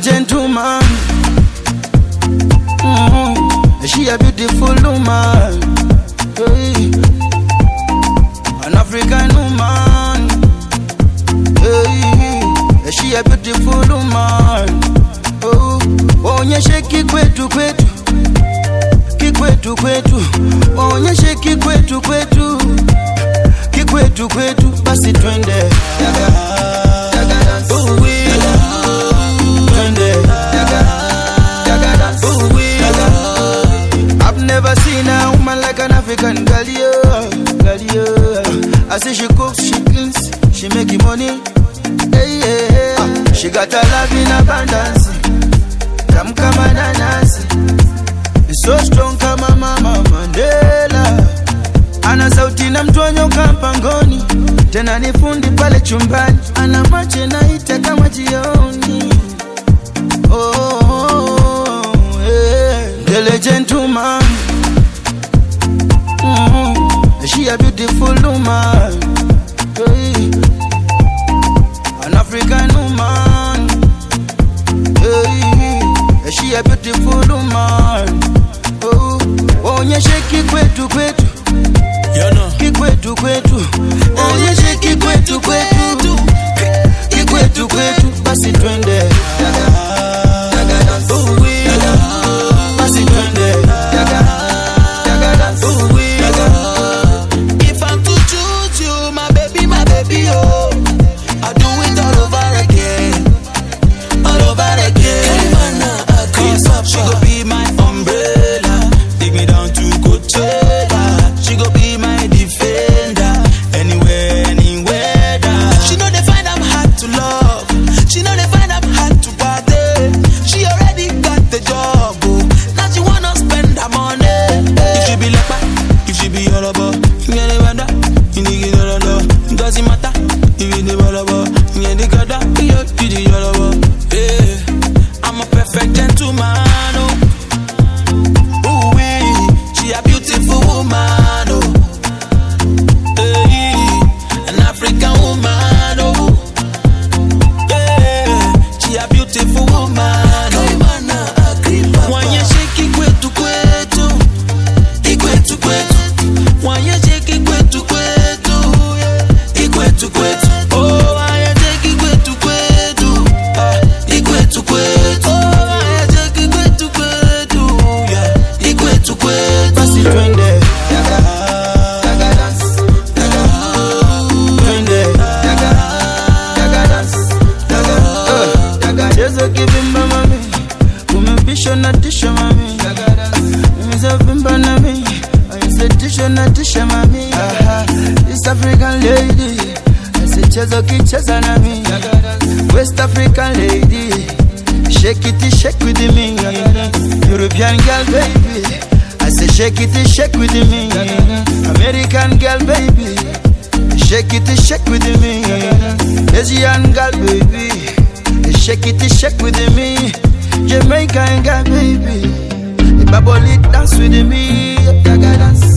gentleman. Mm, she a beautiful woman. Hey. An African woman. Hey. She a beautiful woman. Oh, onyeshe kikwetu kwetu kikwetu kwetu, onyeshe kikwetu kwetu kikwetu kwetu, basi twende Ooh, wee. Twende. Ooh, wee. I've never seen a woman like an African girl, yeah, girl, yeah. I see she cooks, she cleans, she making money. Hey, yeah. Ah, She got a love in abundance, tamu kama nanasi, so strong kama mama Mandela. Ana sauti na mtonyo kampangoni, tena ni fundi pale chumbani, ana macho naita kama jioni. Oh, oh, oh, yeah. Dele gentleman. Mm, she a beautiful woman. Hey. An African woman. Hey. She a beautiful woman. Oh, onyeshe kikwetu kwetu You know. kikwetu kwetu, onyeshe kikwetu kwetu kikwetu kwetu, basi twende Ooh, wee. basi twende Ooh, wee. If I'm to choose you, my baby, my baby, oh, I'll do it all over again, all over again. Cause she go be my umbrella, take me down to Coachella. She go be my defender, anywhere, anywhere. She know they find I'm hard to love, she know they find I'm hard to party. She already got the job, oh, now she wanna spend her money. If she be like that, if she be all about, you get the weather, you need it all about. It doesn't matter, if you the all about, you get the gada, you you the all about. Yeah, I'm a perfect gentleman, oh. Ooh wee, she a beautiful woman, oh. Hey, an African woman, oh. Yeah, she a beautiful woman, oh. Wanyeshe kikwetu kwetu, kikwetu kwetu. Wanyeshe kikwetu kwetu, kikwetu kwetu. Oh, wanyeshe kikwetu kwetu, ah, kikwetu kwetu. Oh, wanyeshe kikwetu kwetu, yeah, kikwetu kwetu. basi twende twende Eh, chezo kivimba mami umepisha na tisha mami umezavimba nami aisetisha na tisha mami Aha, East African lady asichezo kicheza nami West African lady Shake it, shake with me European girl baby I say shake it, shake with me American girl baby Shake it, shake with me Asian girl baby Shake it, shake with me Jamaican girl baby Bubble it dance with me Gaga dance